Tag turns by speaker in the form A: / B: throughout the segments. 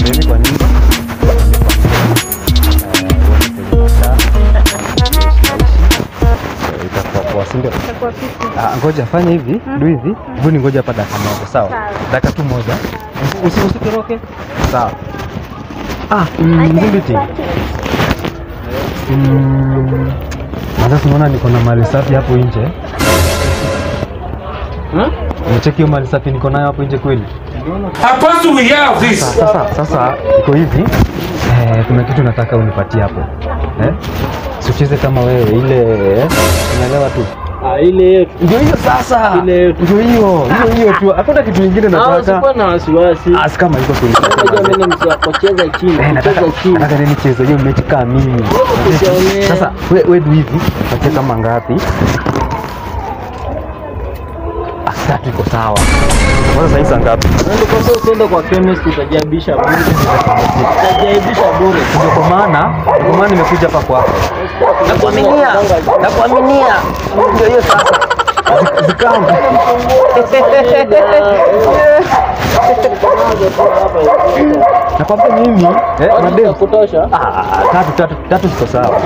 A: pembeni kwa nyumba itakuwa poa si ndio?
B: Itakuwa fiti.
A: Ah, ngoja fanya hivi du hivi vuni ngoja hapa dakika moja sawa
B: Sawa.
A: dakika tu moja Usi- usitoroke sawa ah mm, Mzibiti Mm, na sasa unaona niko na mali safi hapo nje Umecheki hiyo mali safi niko nayo hapo nje kweli
C: Supposed to we have this.
A: sasa sasa iko hivi eh, kuna kitu nataka unipatie hapo eh? sicheze kama wewe ile eh? unaelewa tu
D: Ah, ile yetu.
A: ndio hiyo sasa
D: Ile yetu.
A: ndio hiyo hiyo hiyo tu hakuna kitu kingine
D: Ah,
A: nataka
D: usikuwa na wasiwasi.
A: asi kama iko kweli
D: Unajua mimi ni mzee wa kucheza chini,
A: Eh, nataka
D: kucheza chini.
A: nataka nini cheze hiyo mechi kama mimi
D: Usione.
A: sasa we, we du hivi patie kama ngapi Ah, tatu iko sawa kwanza saa hii saa ngapi
D: Ndio kwa sababu ukienda kwa chemist utajaibisha bure. Utajaibisha bure.
A: ndio kwa maana ndio kwa maana nimekuja hapa kwako nakuaminia nakuaminia ndio hiyo sasa Zi- zikamu nakwambia mimi eh,
D: Madem
A: madem
D: kutosha.
A: Ah, tatu tatu tatu ziko sawa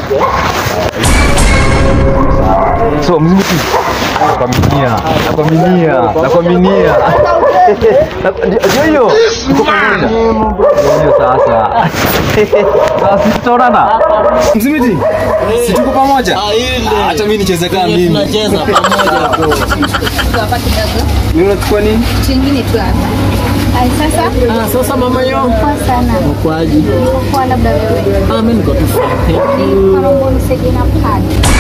A: so mzunguti nakwaminia nakwaminia nakwaminia Na- ndio ndio hiyo tuko pamoja Ndio hiyo sasa sasa tutaonana mzimiti si tuko pamoja
D: Ah, ile.
A: hata mimi nicheze kama
D: Ile
A: mimi
D: tunacheza pamoja tu.
E: hapa kidogo
A: mimi unachukua nini
E: chingine tu hapa ai sasa
D: Ah, sasa mama yo.
E: poa sana
D: Kwaji.
E: Niko poa labda wewe
D: Ah, mimi niko tu fine. Thank you.
E: naomba unisaidie na pad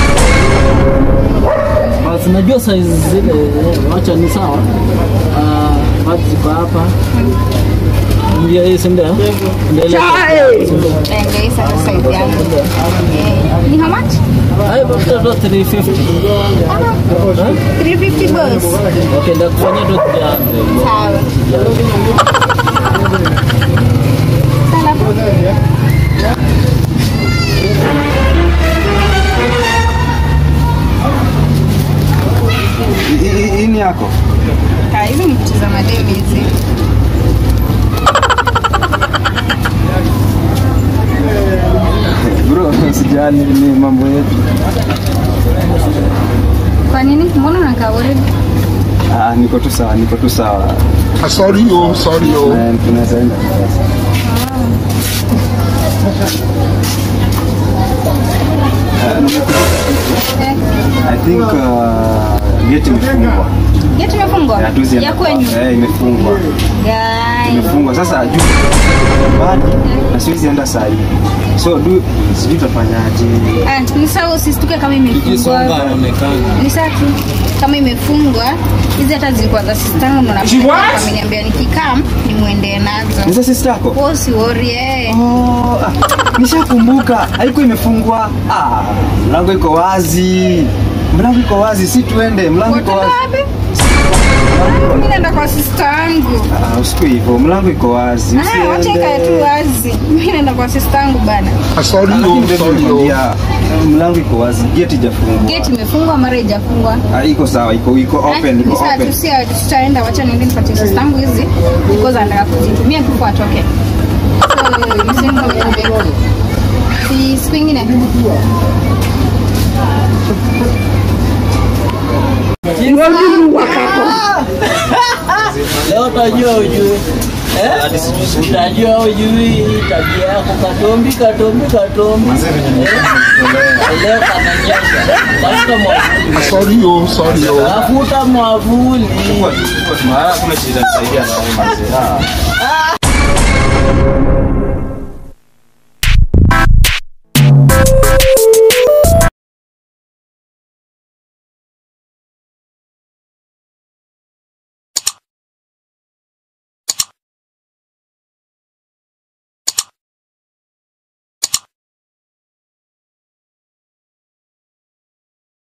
D: Basi najua size zile eh, wacha ni sawa. Ah, wapi ziko hapa? Ndio hii si ndio? Ndio ile.
E: ndio hii sasa size yangu Eh, ni how much
D: Hai, mafuta ndo 350.
E: Ah, 350 boss
D: Okay, ndakufanyia ndo 300.
E: sawa Sana.
A: hii ni yako
E: Ah, hizi ni vitu za mademi hizi
A: bro sijali ni mambo yetu
E: kwa nini mbona unakaa worried
A: ah, niko tu sawa niko tu sawa
F: Sorry, oh, sorry, oh.
A: Na tunaweza enda
E: eh,
A: I think uh, gate imefungwa.
E: geti imefungwa
A: Hatuwezi enda
E: ya
A: kwa-
E: kwenyu
A: Eh, imefungwa.
E: Guys.
A: Imefungwa. Sasa juu nyumbani na siwezi enda saa hii. So du sijui tutafanyaje.
E: Ah, ni sawa usisituke kama imefungwa ni sawa tu kama imefungwa hizi hata zilikuwa za sistangu ameniambia nikikam nimwendee nazo
A: Ni za sister yako?
E: Wewe usiwori eh.
A: Oh, ah, nishakumbuka. Haiko imefungwa. Ah, mlango iko wazi. Mlango iko wazi, si tuende. Mlango iko
E: Wataenda
A: wazi.
E: wapi? Mimi naenda kwa sista yangu.
A: Ah, usiku hivyo. Mlango iko wazi.
E: Ah, wacha ikae tu wazi. Mimi naenda kwa sista yangu bana.
F: Sorry,
A: Lakini
F: oh,
A: ndio
F: sorry, oh.
A: nimekwambia, eh, mlango iko wazi, gate haijafungwa.
E: Gate imefungwa mara haijafungwa.
A: Ah, iko sawa, iko iko open, iko
E: Ni sawa
A: open.
E: tu si tutaenda wacha niende nipatie sista yangu hizi because anataka kuzitumia tu kwa atoke. So, msimu kama hivi. Si siku ingine.
D: Leo utajua ujui. Eh? Utajua ujui tabia yako katombi katombi katombi. Eh? Leo kananyesha. Tafuta mwavuli.
F: Sorry, oh, sorry, oh.
D: Tafuta mwavuli.
A: Kuna shida nisaidia na wewe mzee. Ah.